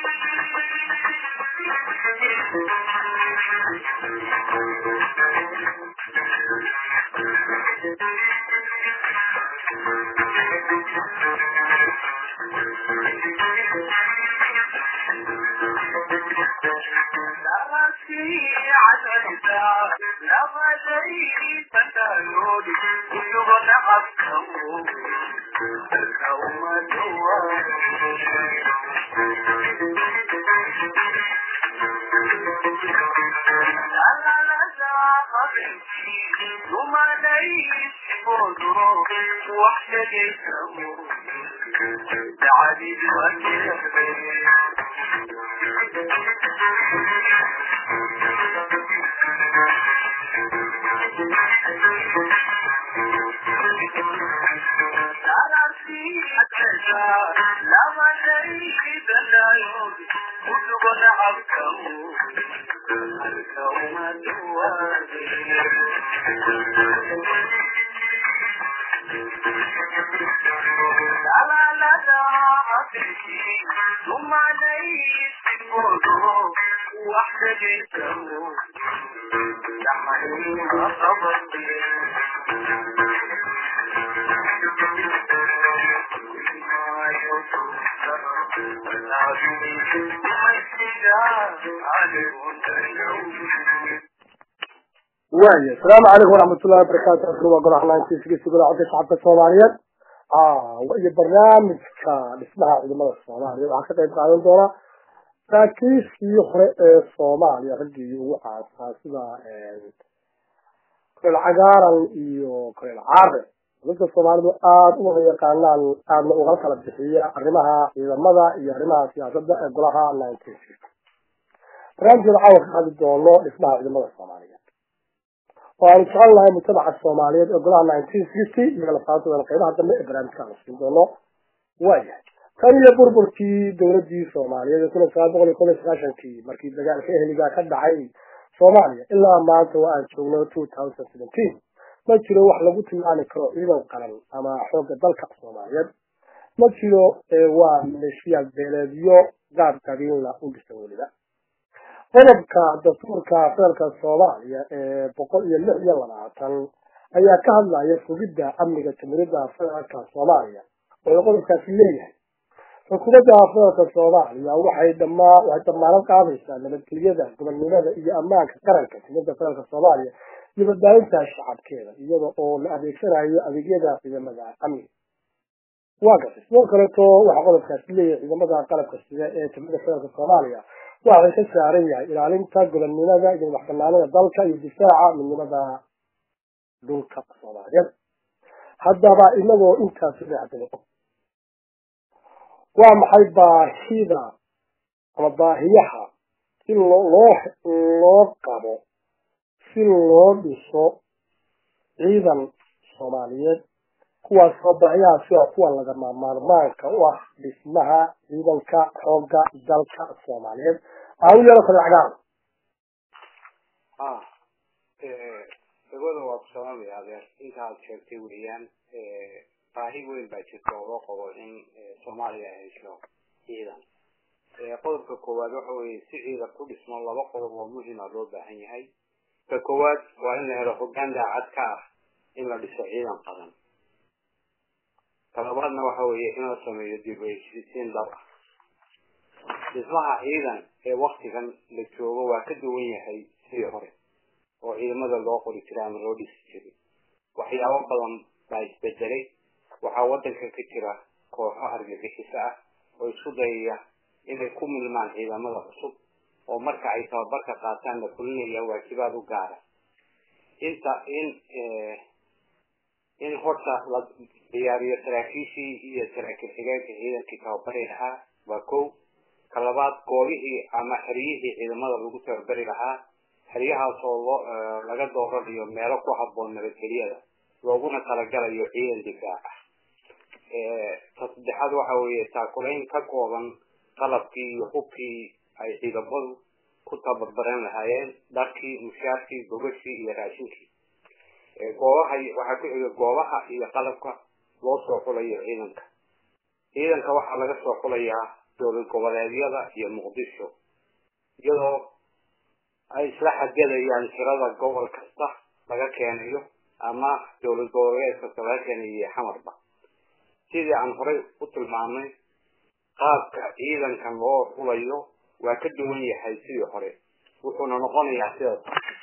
waaya asalaamu calaykum waraxmatullahi wabarakaatu halkan waa golaha naantiisgiisa golaha codka shacabka soomaaliyeed iyo barnaamijka dhismaha ciidamada soomaaliya waxaa ka qayb qaadan doona saraakiishii hore ee soomaaliya raggii ugu caasaa sida koleel cagaaran iyo koleel caare dadka soomaalidu aada u wada yaqaanaan aadna ugala kala bixiya arrimaha ciidamada iyo arrimaha siyaasadda ee golaha nineteen sixty barnaamijkeeda caawa ka hadli doono dhismaha ciidamada soomaaliyeed oo aanu jecel lahay mujtamaca soomaaliyeed ee golaha nineteen sixty iyo lafaantooda qeybaha dambe ee barnaamijka la siin doono waayahay tan iyo burburkii dowladii soomaaliyeed ee kun iyo sagaal boqol iyo kob iyo sagaashankii markii dagaalka ehliga ka dhacay soomaaliya ilaa maanta waa aan joogno two thousand seventeen ma jiro wax lagu tilmaami karo ciidan qaran ama xoogga dalka soomaaliyeed ma jiro waa maleeshiyaad beeleedyo gaab qabiilna u dhisan weliba qodobka dastuurka federaalka soomaaliya ee boqol iyo lix iyo labaatan ayaa ka hadlaya sugidda amniga jamhuuriyadda federaalka soomaaliya oo qodobkaasi leeyahay xukuumadda federaalka soomaaliya waxay dhamaa waxay damaanad qaadaysaa nabadgelyada gobonnimada iyo ammaanka qaranka jamhuuriyadda federaalka soomaaliya iyo badbaadinta shacabkeeda iyada oo la adeegsanayo adeegyada ciidamada amniga waa gartay sidoo kaleeto waxaa qodobkaasi leeyahay ciidamada qalabka sida ee jamhuuriyadda federaalka soomaaliya waxay ka saaran yahay ilaalinta gobonnimada iyo madaxbanaanida dalka iyo difaaca midnimada dhulka soomaaliyeed haddaba inagoo intaas dhexdalo waa maxay baahida ama baahiyaha si loo loo qabo si loo dhiso ciidan soomaaliyeed kuwaasoo baahiyahaasi waa kuwa lagama maarmaanka u ah dhismaha ciidanka xoogga dalka soomaaliyeed aan u yeelo kale cagaar dagooda waa ku sababaya adeer intaad sheegtay weliyaan baahi weyn baa jirta oo loo qabo in soomaaliya ay hesho ciidan qodobka koowaad waxa weeye si ciidan ku dhismo laba qodob oo muhima loo baahan yahay ka koowaad waa in la helo hoggaan daacad ka ah in la dhiso ciidan qaran ka labaadna waxa weeye in la sameeyo dib u heshiisiin dhab ah dhismaha ciidan ee waktigan la joogo waa ka duwan yahay sidii hore oo ciidamada loo qori jiray ama loo dhisi jiray waxyaabo badan baa isbedelay waxaa wadanka ka jira kooxo argagixiso ah oo isku dayaya inay ku milmaan ciidamada cusub oo marka ay tababarka qaataan la fulinaya waajibaad u gaara inta in in horta la diyaariyo saraakiishii iyo saraakiil xigeenka ciidankii tababari lahaa waa kow ka labaad goobihii ama xeryihii ciidamada lagu tababari lahaa xeryahaas oo loo laga dooranayo meelo ku habboon nabadgelyada looguna talagalayo ciidan difaac ah ta saddexaad waxa weeye taakulayn ka kooban qalabkii iyo hubkii ay ciidamadu ku tababaran lahaayeen dharkii mushaarkii gogashii iyo raashinkii goobaha waxaa ku xiga goobaha iyo qalabka loo soo xulayo ciidanka ciidanka waxaa laga soo xulayaa dowlad goboleedyada iyo muqdisho iyadoo ay isla xadgadayaan tirada gobol kasta laga keenayo ama dowlad goboleed kasta laga keenayo xamarba sidii aan horey u tilmaamnay qaabka ciidankan loo xulayo waa ka duwan yahay sidii hore wuxuuna noqonayaa sidaas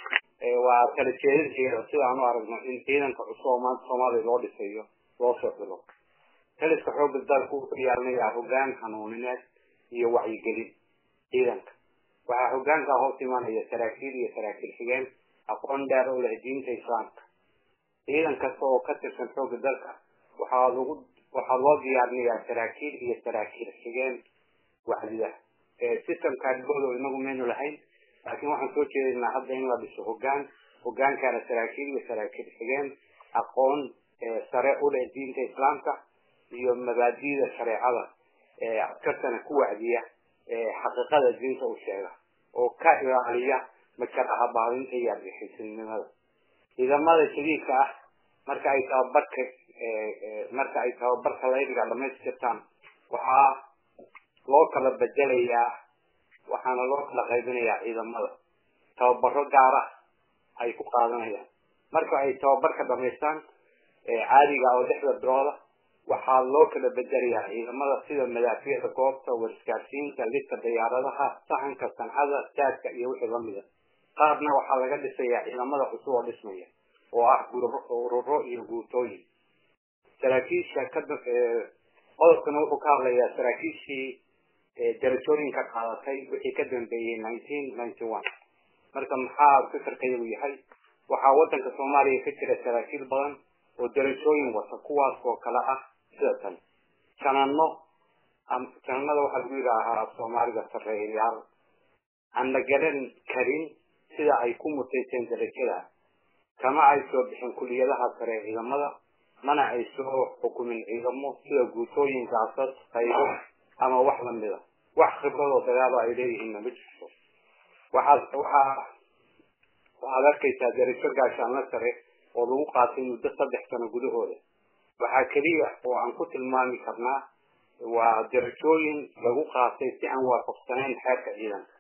waa kala jeedinteeda sidaan u aragno in ciidanka cusub oo maanta soomaaliya loo dhisayo loo soo xilo taliska xoogga dalka wuxuu yeelanayaa hoggaan hanuunineed iyo wacyigelin ciidanka waxaa hoggaankaa hoos imanaya saraakiil iyo saraakiil xigeen aqoon dheer oo leh diinta islaamka ciidan kasta oo ka tirsan xoogga dalka waxaa lagu waxaa loo diyaarinayaa saraakiil iyo saraakiil xigeen wacdida systemkaa dhibooda inagu maynu lahayn laakiin waxaan soo jeedaynaa hadda in la dhiso hoggaan hoggaankaana saraakiil iyo saraakiil xigeen aqoon sare u leh diinta islaamka iyo mabaadi'da shareecada askartana ku wacdiya xaqiiqada diinta u sheega oo ka ilaaliya majaraha baadinta iyo argixisnimada ciidamada shadiidka ah marka ay tababarka marka ay tababarka laydiga dhamaystirtaan waxaa loo kala bedelayaa waxaana loo kala qaybinayaa ciidamada tababaro gaara ay ku qaadanayaan marka ay tababarka dhamaystaan caadiga oo lixda bilooda waxaa loo kala bedelayaa ciidamada sida madaafiicda goobta warskaarsiinta lidka diyaaradaha sahanka sancada saadka iyo wixii lamida qaarna waxaa laga dhisayaa ciidamada cusub oo dhismaya oo ah ururo iyo guutooyin saraakiisha ka qodobkana wuxuu ka hadlayaa saraakiishii darajooyinka qaadatay wixii ka dambeeyey nineteen ninety one marka maxaa fikirkayagu yahay waxaa wadanka soomaaliya ka jira saraakiil badan oo darajooyin wata kuwaas oo kale ah sida tan janano jananada waxaa lagu yidhaahaa soomaaliga sarreeyayaal aan la garan karin sida ay ku mutayseen darajada kama ay soo bixin kuliyadaha sare ee ciidamada mana ay soo xukumin ciidamo sida guutooyin gaasad qaybo ama wax lamida wax khibradoo dagaalo ay leeyihiinna ma jirto waxaad waxaa waxaad arkaysaa darajo gaashaanla sare oo lagu qaatay muddo saddex sano gudahooda waxaa keliya oo aan ku tilmaami karnaa waa darajooyin lagu qaatay si aan waafaqsanayn xeerka ciidanka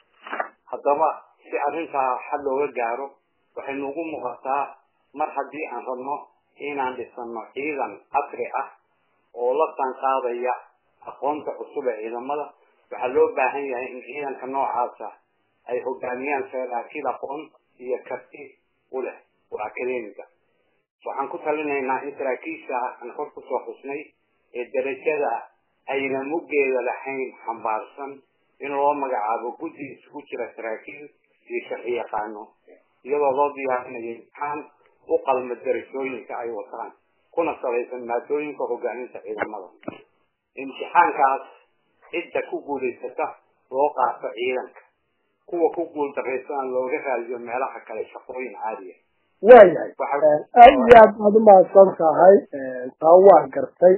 haddaba si arrintaa xal looga gaaro waxay nuugu muuqataa mar haddii aan rabno inaan dhisano ciidan casri ah oo la saanqaadaya aqoonta cusub ee ciidamada waxaa loo baahan yahay in ciidanka noocaasa ay hogaamiyaan saraakiil aqoon iyo karti u leh oo akademiga waxaan ku talinaynaa in saraakiisha aan kor kusoo xusnay ee darajada ayna muggeeda lahayn xambaarsan in loo magacaabo guddi isugu jira saraakiil iyo sharci yaqaano iyadoo loo diyaarinayo imtixaan u qalma darajooyinka ay wataan kuna salaysan maadooyinka hogaaminta ciidamada imtixaankaas cidda ku guulaysata loo qaato ciidanka kuwa ku guul daraysana looga raadiyo meelaha kale shaqooyin caadiya waayahay aad iyo aad baad umahadsan tahay taa waa gartay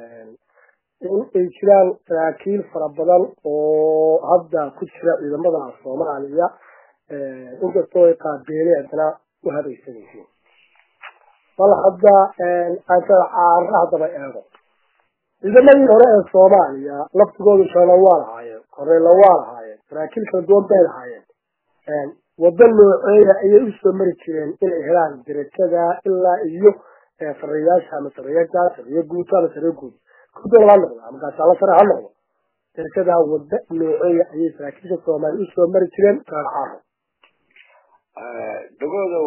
in ay jiraan saraakiil fara badan oo hadda ku jira ciidamada soomaaliya inkastoo ay qaabeelay haddana u hadaysan yihiin bal hadda aansada caara haddaba eego ciidamadii hore ee soomaaliya laftigoodu shana waa lahaayeen koreela waa lahaayeen saraakiil kala duwan bay lahaayeen waddo nooceeya ayay usoo mari jireen inay helaan darajada ilaa iyo sarayaasha ama sarayaasha sariyo guuto ama sariyo guud kudoola ha noqdo ama gaashaalo sare ha noqdo darajada waddo nooceeya ayay saraakiisha soomaaliya usoo mari jireen gaar caaro dagooda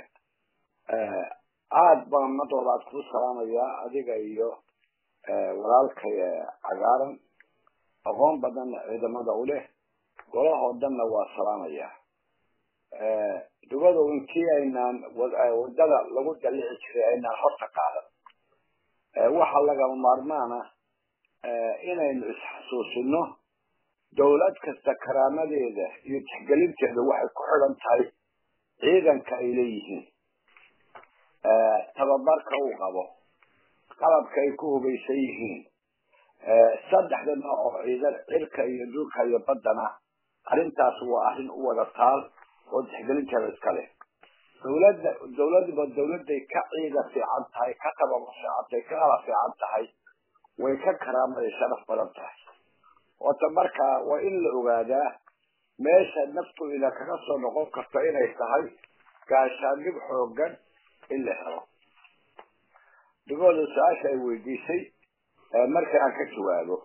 aad baan madoobaad kuu salaamayaa adiga iyo walaalkay cagaaran aqoon badan ciidamada u leh golahoo dhanna waa salaamayaa dugada inkii aynaan wadada lagu dalici jiray aynaan horta qaadan waxa lagama maarmaana inaynu isxasuusino dawlad kasta karaamadeeda iyo tixgelinteeda waxay ku xidhan tahay ciidanka ay leeyihiin tababarka uu qabo qalabka ay ku hubaysan yihiin saddexda nooc oo ciidan cirka iyo dhulka iyo baddana arrintaas waa arrin u wada taal oo tixgelinteeda iska leh dawladda dawladba dawladday ka ciida fiican tahay ka tababa fiican tahay ka qala fiican tahay way ka karaamaday sharaf badan tahay wata markaa waa in la ogaadaa meesha naftu ina kaga soo noqon karto inay tahay gaashaandhig xoogan in la helo dhigooda su-aasha ay weydiisay marka aan ka jawaabo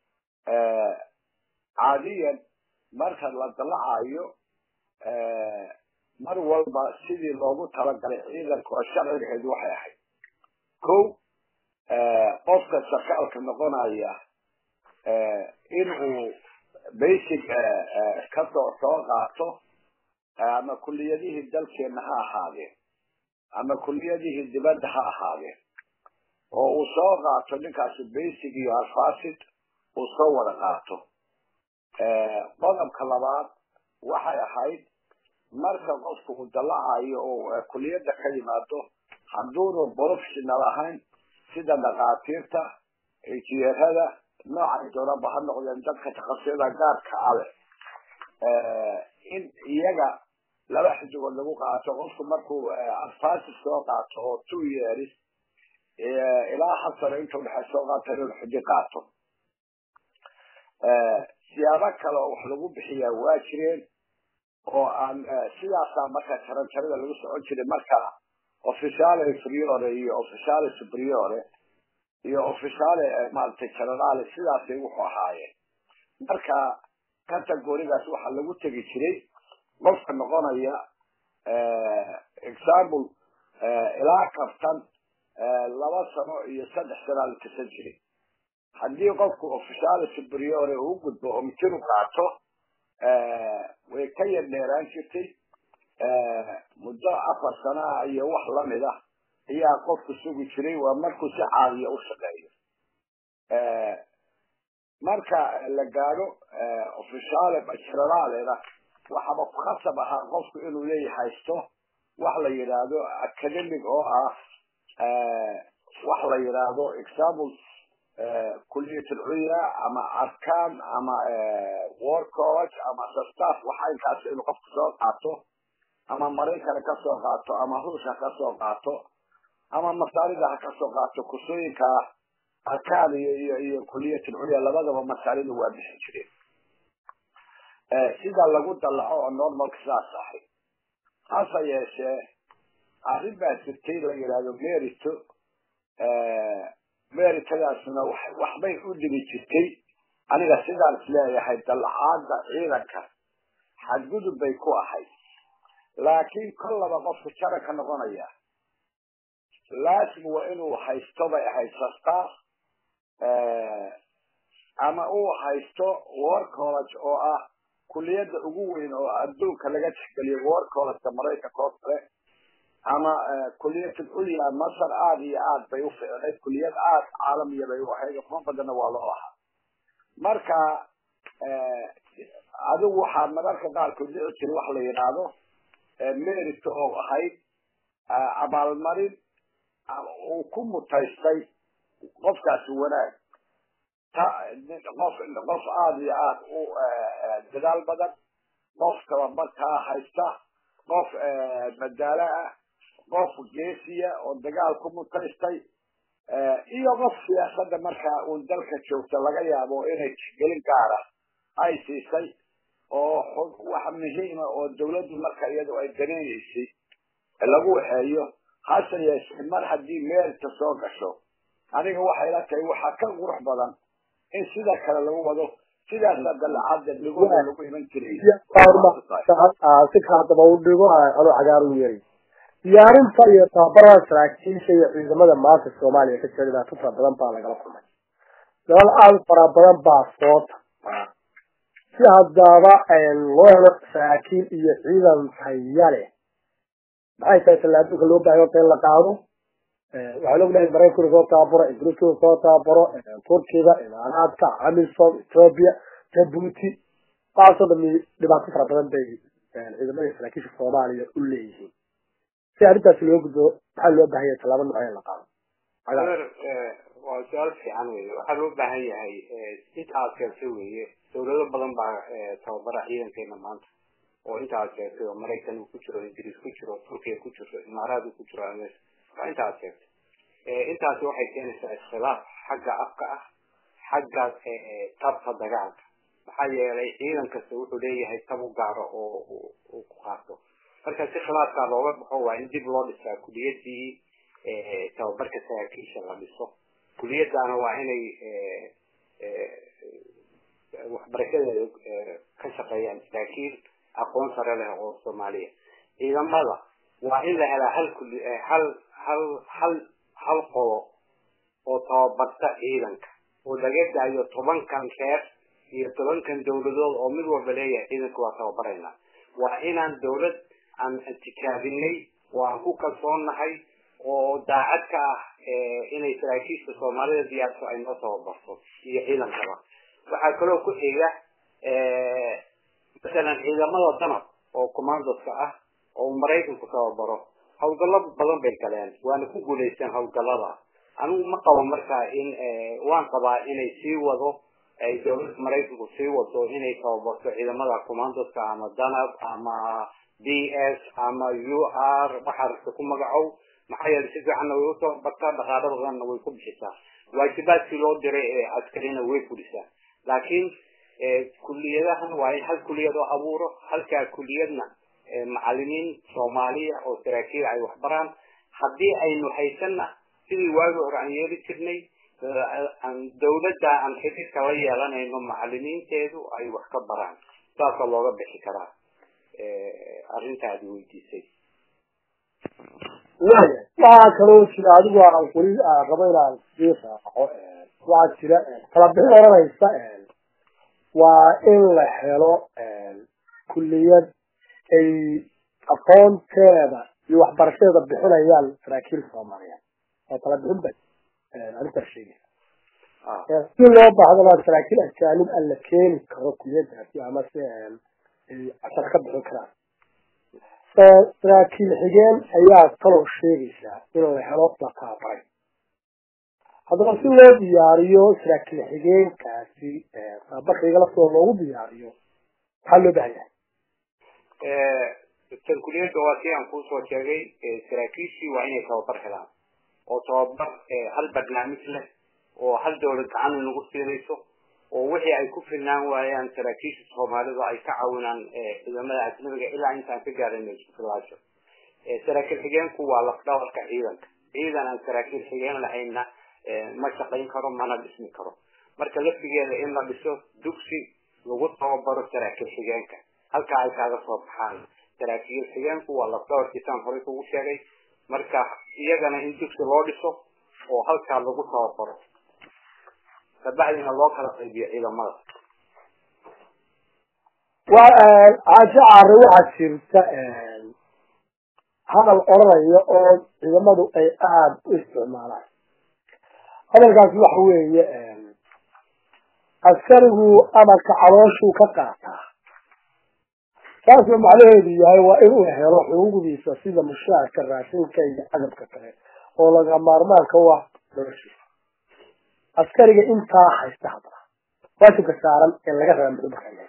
caadiyan marka la dalacayo mar walba sidii loogu talagalay ciidanka oo sharcigeedu waxay ahayd ko qofka sarkaalka noqonaya inuu basic kasoo soo qaato ama kuliyadihii dalkeena ha ahaadeen ama kuliyadihii dibadda ha ahaadeen oo uu soo qaato ninkaasi basic iyo alfasid uu soo wada qaato qodobka labaad waxay ahayd marka qofku uu dalacayo oo kuliyadda ka yimaado hadduunu professional ahayn sida dhakhaatiirta injineerada noocay doonaba ha noqdeen dadka takasuyada gaarka ale in iyaga laba xidigood lagu qaato qofku markuu alfasid soo qaato oo two years ilaa hasano inta udhexe soo qaato inuu xidi qaato siyaabo kale oo wax lagu bixiyaa waa jireen oo aan sidaasaa marka jaranjarada lagu socon jiray marka officiale inferiore iyo officiale superiore iyo officiale maaragtay generale sidaasay wuxuu ahaayeen marka categorigaas waxaa lagu tegi jiray qofka noqonaya example ilaa kaftan laba sano iyo saddex sanaa la kasan jiray haddii qofku officiale superiore uu gudbo oo mitin u qaato way ka yar dheeraan jirtay muddo afar sanaa iyo wax lamid ah ayaa qofku sugi jiray waa markuu si caadiya u shaqeeyo marka la gaadho officiale generaalena waxaba ku khasab ahaa qofku inuu leeyahay haysto wax la yidhaahdo academic oo ah wax la yidhaahdo example kuliyat alculya ama arkaan ama war college ama staff waxa inkaas inuu qofku soo qaato ama maraykana ka soo qaato ama ruushka ka soo qaato ama masaarida ha ka soo qaato kusooyinka arkaan iyo iyo iyo kuliyat alculya labadaba masaarida waa bixin jireen sida lagu dalaco oo normalka sidaas ahay hase yeeshee arrin baa jirtay la yidhaahdo merito meritadaasna waxbay u dhigi jirtay aniga sidaan isleeyahay dalacaada ciidanka xadgudub bay ku ahayd laakiin kollaba qofka jaranka noqonaya laasim waa inuu haysto bay ahayd sastaaf ama uu haysto war college oo ah kuliyadda ugu weyn oo adduunka laga tixgeliyo war collegeka maraykanka oo kale ama kuliyat ulya masar aada iyo aad bay u ficnayd kuliyad aad caalamiya bay u ahayd kuma badanna waa loo ahaa marka adigu waxaa mararka qaarkood dhici jira wax la yidhaahdo merit oo ahayd abaalmarin uu ku mutaystay qofkaasi wanaag qof qof aada iyo aad u dadaal badan qof tababarkaa haysta qof madaalo ah qof geesiya oo dagaal ku mutaystay iyo qof siyaasada markaa uun dalka joogta laga yaabo inay tixgelin gaara ay siisay oo wax muhiima oo dawladdu marka iyadu ay daneynaysay lagu waxeeyo hase yeeshee mar haddii meelka soo gasho aniga waxay la tahay waxaa ka qurux badan in sida kale lagu wado sidaasa dalacada dhigooda lagu iman jiray si ka hadaba u dhigo adoo cagaar u yeeri diyaarinta iyo tababarada saraakiisha iyo ciidamada maanta soomaaliya ka jira dhibaato fara badan baa lagala kulmay dalal aada u fara badan baa soota si haddaba loo helo saraakiil iyo ciidan taya leh maxay tahay tallaabooyinka loo baahay horta in la qaado waxaan ognahay maraykanka soo tababaro ingiriiska soo tababaro turkiga imaaraadka amisom ethoobia jabuuti waxaasoo dhami dhibaato fara badan bay ciidamada saraakiisha soomaaliya u leeyihiin si arrintaasi loo gudbo maxaa loo baahan yahay tallaabo nooca in la qaado waa su-aal fiican weye waxaa loo baahan yahay intaad sheegtay weye dawlado badan baa tababara ciidankeena maanta oo intaad sheegtay oo maraykan uu ku jiro ingiriis ku jiro turkiya ku jiro imaaraad uu ku jiro ameerika waa intaad sheegtay intaasi waxay keenaysaa iskhilaaf xagga afka ah xagga tabta dagaalka maxaa yeelay ciidan kasta wuxuu leeyahay tab u gaaro oo uu ku qaato marka si khilaafkaa looga baxo waa in dib loo dhisaa kuliyadii tababarka saraakiisha la dhiso kuliyadaana waa inay waxbarashadeeda ka shaqeeyaan saraakiil aqoon sare leh oo soomaaliya ciidamada waa in la helaa hal kuli hal hal hal hal qolo oo tababarta ciidanka oo laga daayo tobankan reer iyo tobankan dawladood oo mid walba leeyahay ciidanka waa tababarayna waa inaan dawlad aan tikaabinay oo aan ku kalsoonnahay oo daacad ka ah inay saraakiisha soomaalida diyaarso ay noo tababarto iyo ciidankaba waxaa kaloo ku xiga masalan ciidamada danab oo commandoska ah oo maraykanku tababaro hawlgallo badan bay galeen waana ku guulaysteen hawlgallada anigu ma qabo markaa in waan qabaa inay sii wado ay dawladda maraykanku sii wado inay tababarto ciidamada commandoska ama danab ama d s ama u r waxaa rabta ku magacow maxaa yeelay si fiicanna way utababartaa dhaqaalo badanna way ku bixisaa waajibaadkii loo diray ee askarina way fulisaa laakiin kuliyadahan waa in hal kuliyad oo abuuro halkaa kuliyadna macalimiin soomaaliya oo saraakiil ay waxbaraan haddii aynu haysanna sidii waagi hore aan yeeli jirnay dawladda aan xididka la yeelanayno macalimiinteedu ay wax ka baraan saasa looga bixi karaa arrintaadi weydiisay waya waxaa kaloo jira adigu aan weli rabo inaan sii raaco waxaa jira kala bixin oranaysa waa in la helo kulliyad ay aqoonteeda iyo waxbarashadeeda bixinayaan saraakiil soomaaliyeed oo kala bixin bay arrintaas sheegaysa si loo baahdana saraakiil ajaanib aan la keeni karo kulliyadaasi ama si ay cashar ka bixin karaan saraakiil xigeen ayaa kaloo sheegaysaa in la helo la tababaray haddaba si loo diyaariyo saraakiil xigeenkaasi tababarka igala soo loogu diyaariyo maxaa loo baahan yahay tan kuliyadda waa si aan kuusoo sheegay saraakiishii waa inay tababar helaan oo tababar hal barnaamij leh oo hal dawlad gacan inagu siinayso oo wixii ay ku filnaan waayaan saraakiisha soomaalida ay ka caawinaan ciidamada ajnabiga ilaa intaan ka gaarayno isku filaasho saraakiil xigeenku waa lafdhabarka ciidanka ciidan aan saraakiil xigeen lahayna ma shaqayn karo mana dhismi karo marka laftigeeda in la dhiso dugsi lagu tababaro saraakiil xigeenka halkaa ay kaaga soo baxaan saraakiil xigeenku waa lafdhabarkiisaan horey kugu sheegay marka iyagana in dugsi loo dhiso oo halkaa lagu tababaro kabacdina loo kala qaybiyo ciidamada caasho caare waxaa jirta hadal odhanaya oo ciidamadu ay aada u isticmaalaan hadalkaas waxa weeye askarigu amarka calooshuu ka qaataa saasuu macnaheedu yahay waa inuu helo xuquuqdiisa sida mushaarka raashinka iyo cadabka kale oo laga maarmaanka u ah noloshiisa askariga intaa haysta haddana waajibka saaran ee laga raba muxuu markaa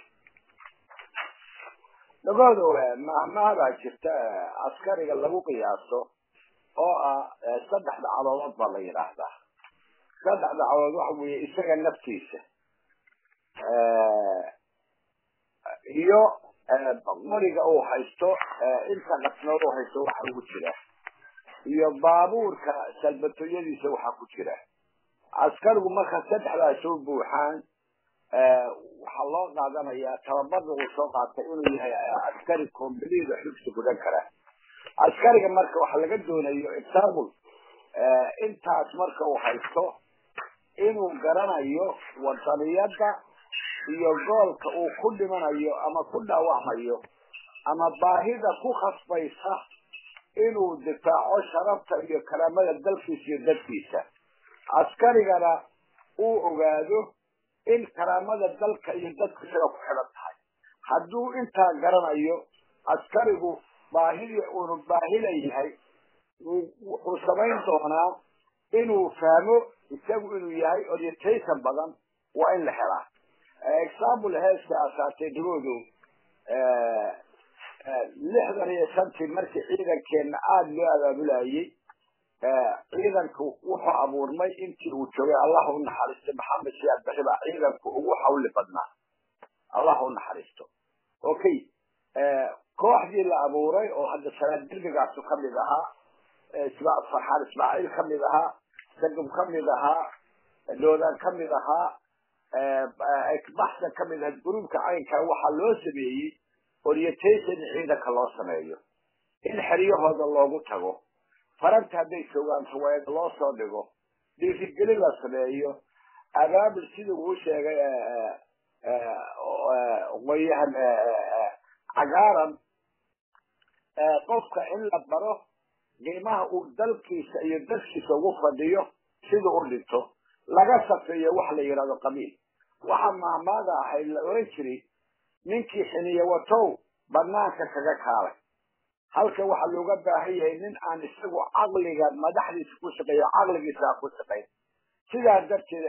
dhagodo mahmahbaa jirta askariga lagu qiyaaso oo ah saddexda caloolood baa la yidhaahdaa saddexda caloolood waxa weeye isaga naftiisa iyo qoriga uu haysto inta qasnood uu haysto waxa ugu jira iyo baabuurka salbatooyadiisa waxaa ku jira askarigu marka saddexdaas soo buuxaan waxaa loo qaadanayaa tababarda uu soo qaatay inuu yahay askari kombalida xubsi gudan kara askariga marka waxa laga doonayo example intaas marka uu haysto inuu garanayo wadaniyada iyo goolka uu ku dhimanayo ama ku dhaawacmayo ama baahida ku khasbaysa inuu difaaco sharafta iyo karaamada dalkiisa iyo dadkiisa askarigana uu ogaado in karaamada dalka iyo dadka isaga ku xidhan tahay hadduu intaa garanayo askarigu baahidii uunu baahila yahay wuxuu samayn doonaa inuu fahmo isagu inuu yahay orientation badan waa in la helaa example heeska asaatay dhigoodu lixdan iyo shantii markii ciidankeenna aada loo abaabulayay ciidanku wuxuu abuurmay intii uu joogay allah u naxariisto maxamed siyaad barre baa ciidanku ugu xawli badnaa allah u naxariisto okay kooxdii la abuuray oo hadda salaad dirgigaasu kamid ahaa farxaan ismaaciil kamid ahaa sagab kamid ahaa doodaan kamid ahaa baxsan kamid ahaa gruubka caynkaa waxaa loo sameeyey orientation ciidanka loo sameeyo in xeryahooda loogu tago faranta hadday joogaan ruwaayad loo soo dhigo dhiirigelin la sameeyo abaabul sida uu sheegay qoyahan cagaaran qofka in la baro qiimaha uu dalkiisa iyo dalkiisa ugu fadhiyo sida u dhinto laga safeeyo wax la yidhahdo qabiil waxa mahmaada ahayd la oran jiray ninkii xiniye watow banaanka kaga kaalay halka waxaa looga baahan yahay nin aan isagu caqliga madaxdiisa ku shaqeeyo caqligiisa aan ku shaqayn sidaa darteed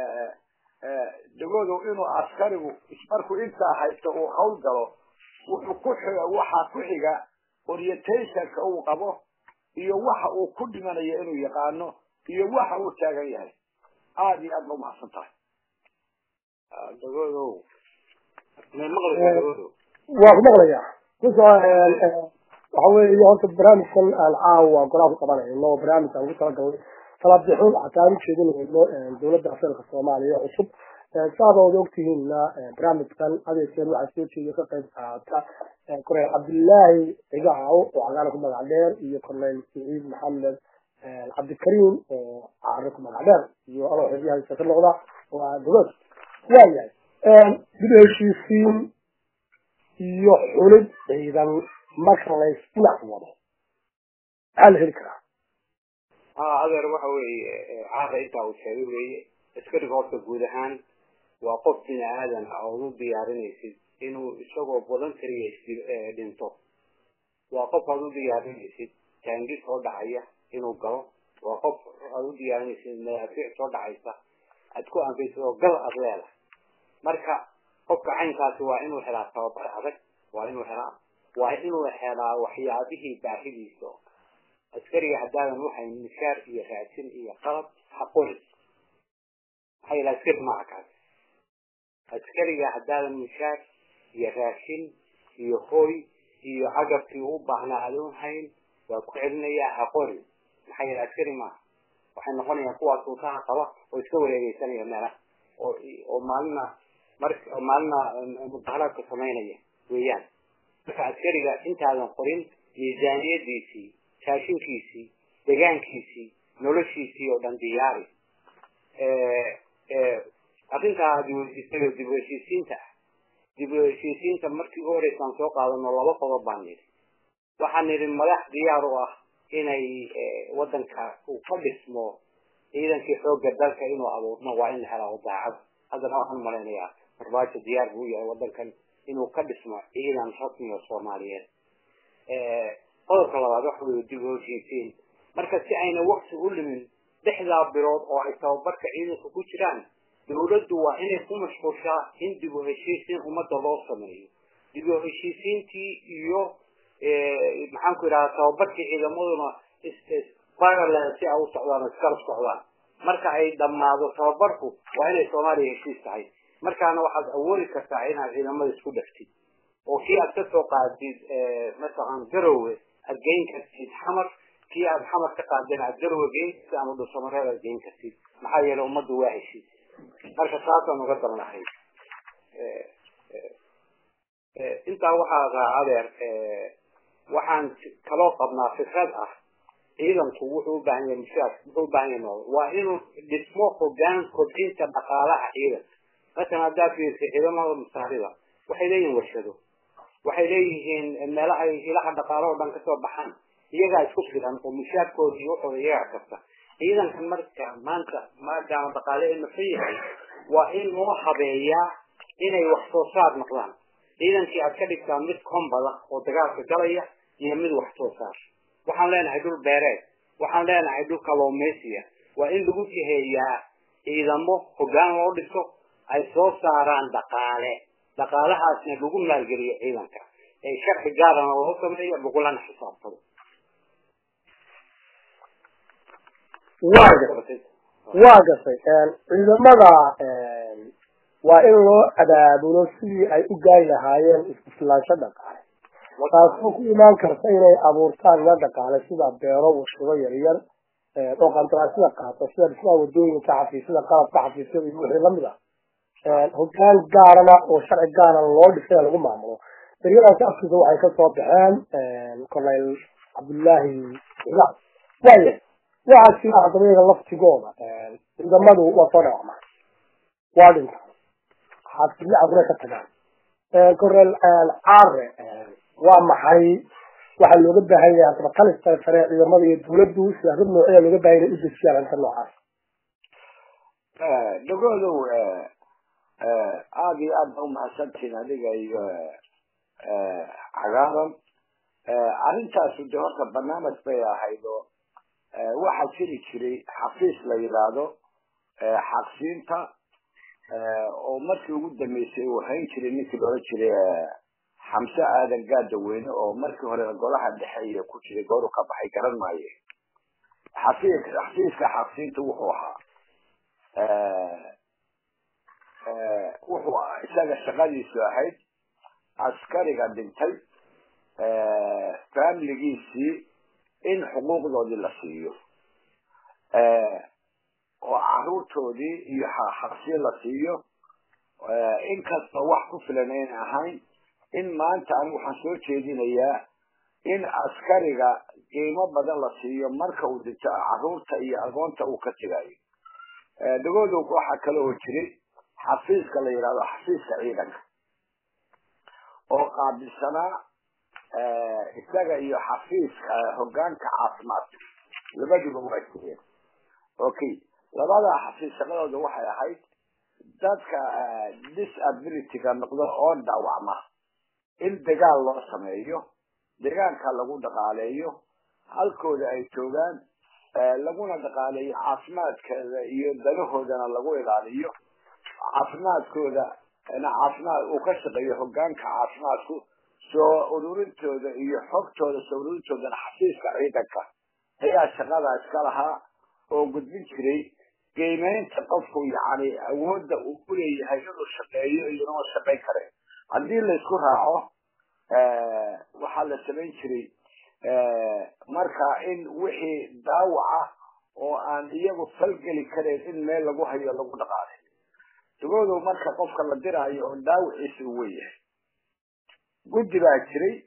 degoodu inuu askarigu markuu intaa haysto uu hawl galo wuxuu ku xiga waxaa ku xiga orientationka uu qabo iyo waxa uu ku dhimanayo inuu yaqaano iyo waxa uu taagan yahay aada iyo aad ba umahadsan tahay dagoodow may maqlaysaa dagoodow waa ku maqlaya kuso waxa weeye horta barnaamijkan aan caawa golaa ku qabanayno barnaamij aan ugu talagalnay talaabixun xataa aan ujeedinayno dowladda asalka soomaaliya cusub saada ood ogtihiinna barnaamijkan adeegkeed waxaa soo jeediya ka qayb qaata korneyl cabdillaahi cigacaw oo cagaana ku magac dheer iyo korneyl saciid maxamed cabdikariim oo caare ku magac dheer iyo adoo xeryahaisa ka noqda waa dowlad waayahay dib heshiisiin iyo xulid ciidan marka lays dhinac wado maxaa la heli karaa ha adeer waxa weeye caara intaa uu sheegay weeye askariga horta guud ahaan waa qof bini aadan ah ood u diyaarinaysid inuu isagoo voluntariga dhinto waa qof aad u diyaarinaysid taangis soo dhacaya inuu galo waa qof aad u diyaarinaysid madaafiic soo dhacaysa aad ku anfaysid oo gal aad leedahay marka qofka caynkaasi waa inuu helaa tababar adag waa inuu helaa waa inuu helaa waxyaabihii baahidiisa askariga haddaadan waxay mishaar iyo raadsin iyo qalab haqoris maxaa yala askari maaha kaas askariga haddaadan mishaar iyo raashin iyo hoy iyo cagabkii u baahnaa adoon hayn waa ku celinayaa haqori maxaa yala askari maaha waxay noqonayaan kuwaas sultaha qaba oo iska wareegeysanaya meelaha oo oo maalina mar maalina mudaharaadka samaynaya weeyaan marka askariga intaadan qorin miisaaniyadiisii raashinkiisii degaankiisii noloshiisii oo dhan diyaari arrintaa dibuheshiisayo dib u heshiisiinta ah dib u heshiisiinta markii u horeysaan soo qaadano laba qodob baan nidhi waxaan nidhi madax diyaar u ah inay wadanka uu ka dhismo ciidankii xoogga dalka inuu abuurmo waa in la helaa daacad haddana waxaan malaynayaa barbaajo diyaar buu yahay wadankan inuu ka dhismo ciidan rasmi oo soomaaliyeed qodobka labaad waxa weeye dib u heshiisiin marka si ayna wakti u limin lixdaa bilood oo ay tababarka ciidanka ku jiraan dawladdu waa inay ku mashquushaa in dib u heshiisiin ummadda loo sameeyo dib u heshiisiintii iyo maxaanku idhahda tababarkii ciidamaduna parallel si ay u socdaan oo iskala socdaan marka ay dhammaado tababarku waa inay soomaaliya heshiis tahay markaana waxaad awoodi kartaa inaad ciidamada isku dhaftid oo kii aad kasoo qaadid mataqan garowe aad geyn kartid xamar kii aad xamar ka qaadeen aad garowe geyn kartid ama dhulsamareed aad geyn kartid maxaa yeelay ummaddu waa heshiis marka taasaan uga dalnahay intaa waxaa raa adeer waxaan kaloo qabnaa fikrad ah ciidanku wuxuu u baahan yahay mushaar wuxuu u baahan yahay nool waa inuu dhismo hogaan kobcinta dhaqaalaha ciidanka masalan haddaad fiirsa ciidamada masaarida waxay leeyihiin warshado waxay leeyihiin meelaha ilaha dhaqaalo oo dhan kasoo baxaan iyagaa isku filan oo mushaarkooda iyo waxooda iyagaa kasta ciidankan marka maanta maadaama dhaqaale ee nafan yahay waa in loo habeeyaa inay wax soo saar noqdaan ciidankii aad ka dhigtaa mid kombada oo dagaalka galaya iyo mid wax soo saar waxaan leenahay dhul beereed waxaan leenahay dhul kalluumaysiya waa in lagu jiheeyaa ciidamo hogaan loo dhiso ay soo saaraan dhaqaale dhaqaalahaasna lagu maalgeliyo ciidanka ee sharci gaarana loo sameeyo lagulana xisaabtado waa gasay waa gasay ciidamada waa in loo abaabulo sidii ay u gaari lahaayeen iskuslaansho dhaqaale taasoo ku imaan karta inay abuurtaan ila dhaqaale sida beero warshado yaryar oo qandaraasyada qaato sida dhismaha wadooyinka xafiisyada qalabka xafiisyada iyo wixii lamid ah hogaan gaarana oo sharci gaara loo dhisay lagu maamulo daryadaasi afkiisa waxay kasoo baxeen colonel cabdullaahi cilaal waaya waxaa jira ardayda laftigooda ciidamadu waa soo dhawacmaan waa dhintaan xaafidlacaguna ka tagaan colonel caare waa maxay waxaa looga baahan yahay hadaba kalista sare ciidamada iyo dawladdu siyaasad noocida looga baahan yahay u dejiyaan arrinta noocaas dhagoodow aada iyo aad ba umahadsantiin adiga iyo cagaaran arrintaasu de horta barnaamij bay ahayd oo waxaa jiri jiray xafiis la yidhaahdo xaqsiinta oo markii ugu dambeysay uu hayn jiray ninkii loola jiray xamse aadan gaadaweyne oo markii hore golaha dhexe iyo ku jiray gooru ka baxay garan maaye xafiis xafiiska xaqsiinta wuxuu ahaa wuxuu isaga shaqadiisu ahayd askariga dhintay familigiisii in xuquuqdoodii la siiyo oo caruurtoodii iyo xaqsiin la siiyo inkastoo wax ku filan ayna ahayn in maanta anigu waxaan soo jeedinayaa in askariga qiimo badan la siiyo marka uu dhinto caruurta iyo agoonta uu ka tegayo dhagoodow waxaa kale oo jiray xafiiska la yidhahdo xafiiska ciidanka oo qaabilsanaa isaga iyo xafiiska hogaanka caafimaadka labaduba waa jireen okay labada xafiis shaqadooda waxay ahayd dadka disabilityga noqdo oo dhaawacma in dagaal loo sameeyo deegaanka lagu dhaqaaleeyo halkooda ay joogaan laguna dhaqaaleeyo caafimaadkooda iyo danahoodana lagu ilaaliyo caafimaadkooda caafimaad uu ka shaqeeyo hogaanka caafimaadku soo ururintooda iyo xogtooda soo ururintoodana xafiiska ciidanka ayaa shaqada iska lahaa oo gudbin jiray qiimeynta qofku yani awoodda uu ku leeyahay inuu shaqeeyo iyo inuu shaqayn kare haddii laysku raaco waxaa la samayn jiray marka in wixii daawaca oo aan iyagu falgeli karayn in meel lagu hayo lagu dhaqaalay dagoodow marka qofka la diraayo oo daawiciisa uu weyahay guddi baa jiray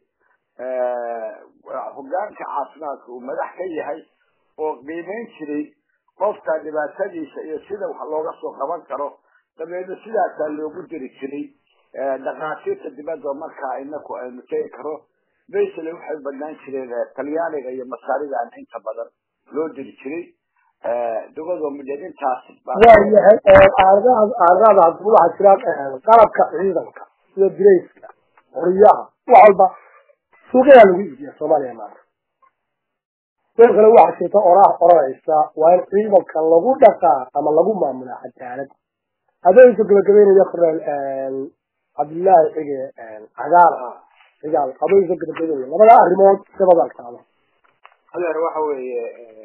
hogaanka caafimaadka uu madax ka yahay oo qiimeyn jiray qofka dhibaatadiisa iyo sida wax looga soo qaban karo dabeedna sidaasaa loogu diri jiray dhakhaatiirta dibadda markaa inaku aynu tegi karo basle waxay badnaan jireen talyaaniga iyo masaaridan inta badan loo diri jiray dagado mideen intaas waayahay aaradaada hadaba waxaa jiraan qalabka ciidanka sida dirayska qoryaha wax walba suuqyadaa lagu iibiya soomaaliya maanta sidoo kale waxaa jirta oraah oranaysa waa in ciidanka lagu dhaqaa ama lagu maamulaa cadaalad adooyinka gabagabeynaya korneel cabdillaahi cige cagaar cigaal adooyinka gabagabeynaya labada arrimood dabadalkaada adeer waxa weeye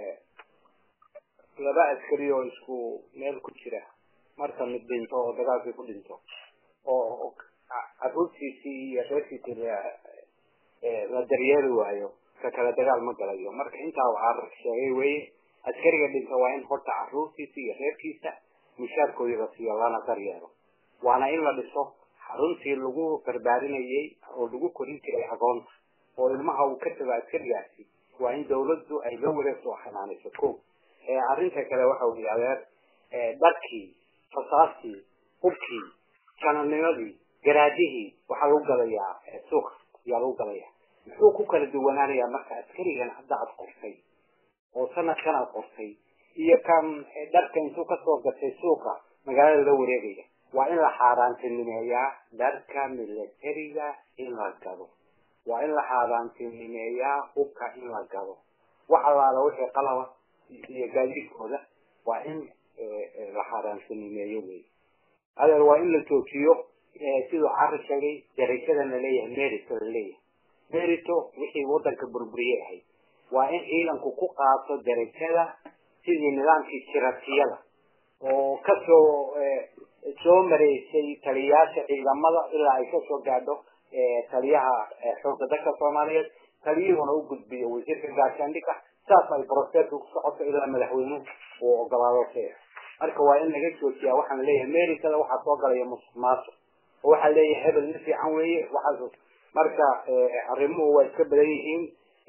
laba askari oo isku meel ku jira marka mid dhinto oo dagaalkii ku dhinto oo caruurtiisii iyo reerkiisii la daryeeli waayo ka kale dagaal ma galayo marka intaa waxaa sheegay weye askariga dhinta waa in horta caruurtiisa iyo reerkiisa mushaarkoodii la siiyo lana daryeelo waana in la dhiso xaruntii lagu barbaarinayay oo lagu korin jiray agoonta oo ilmaha uu ka tago askarigaasi waa in dawladdu ay la wareegto oo xanaanayso ko arrinta kale waxa weye adeer dharkii fasaastii hubkii janalnimadii garaadihii waxaa lagu galayaa suuqa ayaa lagu galayaa muxuu ku kala duwanaanayaa marka askarigan hadda aad qortay oo sanadkan aad qortay iyo kan dharka intuu kasoo gatay suuqa magaalada la wareegaya waa in la xaaraantinimeeyaa dharka militariga in la gado waa in la xaaraantinimeeyaa hubka in la gado wax allaala wixii qalaba iyo gaadiidkooda waa in la xaaraantinimeeyo wey adeer waa in la joojiyo siduu cari sheegay darajada la leeyahay merito la leeyahay merito wixii wadanka burburiye ahayd waa in ciidanku ku qaato darajada sidii nidaamkii jiratiyada oo kasoo soo mareysay taliyayaasha ciidamada ilaa ay kasoo gaadho taliyaha xoogga dalka soomaaliyeed taliyuhuna u gudbiyo wasiirka gaashaandhigga saas ay broseska ku socoto ilaa madaxweynuhu uu ogolaado sax marka waa in laga joojiyaa waxaan leeyahay amerikada waxaa soo galaya musuq maasuq oo waxaa leeyahay hebel ma fiican weeye waxaas marka arrimuhu waa iska badan yihiin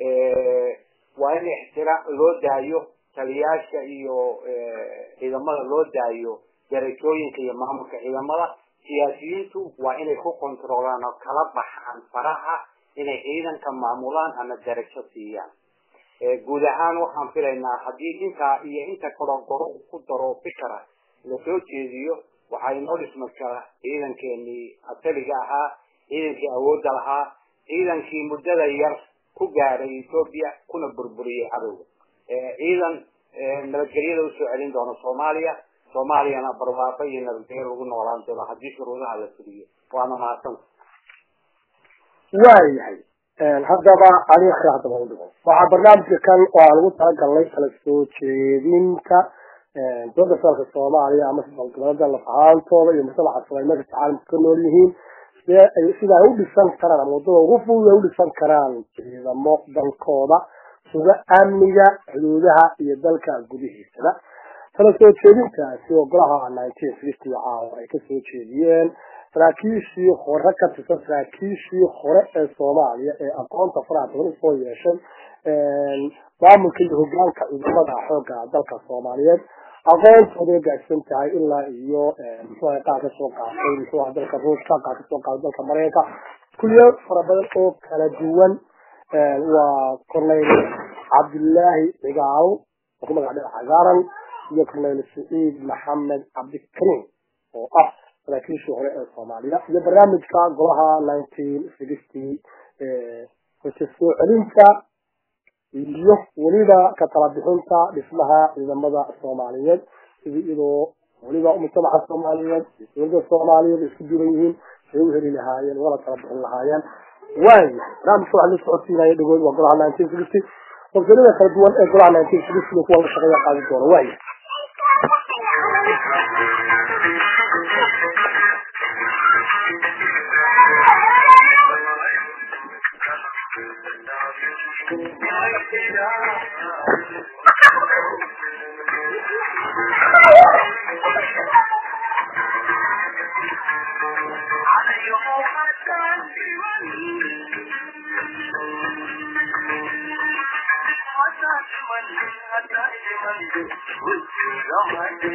waa in ixtiraam loo daayo taliyaasha iyo ciidamada loo daayo darajooyinka iyo maamulka ciidamada siyaasiyiintu waa inay ku kontroolaan oo kala baxaan faraha inay ciidanka maamulaan ama darajo siiyaan guud ahaan waxaan filaynaa haddii intaa iyo inta kaloo goro ku daro fikra lasoo jeediyo waxaa inoo dhismi kara ciidankeenii asaliga ahaa ciidankii awoodda lahaa ciidankii muddada yar ku gaaray ethoobia kuna burburiyey cadowga ciidan nabadgelyada usoo celin doono soomaaliya soomaaliyana barwaaqo iyo nabadgelyo lagu noolaan doono haddii shuruudaha la fuliyo waana mahadsanta waayahay haddaba adiga haddaba udhigo waxaa barnaamijka kan oo aan ugu talagalnay kala soo jeedinta dowladda federaalka soomaaliya ama gobolada laf ahaantooda iyo mujtamaca soomaaliyeedka caalamka ka nool yihiin sidee ay sida ay u dhisan karaan ama waddada ugu fudud ay u dhisan karaan ciidamo dalkooda sida amniga xuduudaha iyo dalka gudihiisaba kala soo jeedintaasi oo golaha nineteen fifty caawa ay kasoo jeediyeen saraakiishii hore ka tirsan saraakiishii hore ee soomaaliya ee aqoonta faraha badan usoo yeeshay maamulka iyo hogaanka ciidamada xooga dalka soomaaliyeed aqoontooday gaadsan tahay ilaa iyo muxuuha qaar kasoo qaatay muxuuha dalka ruushka qaar kasoo qaatay dalka mareykanka kulliyo fara badan oo kala duwan waa corneyl cabdillaahi cigaal oo ku magac dhinac cagaaran iyo corneyl saciid maxamed cabdikariim oo ah saraakiishii hore ee soomaaliya iyo barnaamijka golaha nineteen sixty hoja soo celinta iyo weliba ka tala bixinta dhismaha ciidamada soomaaliyeed sidii iyadoo weliba mujtamaca soomaaliyeed iyo dowladda soomaaliyeed isku duran yihiin say u heli lahaayeen wala tala bixin lahaayeen waayahay barnaamijka waxaa la socodsiinaya dhagood waa golaha nineteen sixty qofsalada kala duwan ee golaha nineteen sixty kuwa la shaqeeya qaadi doona waayahay Thank you.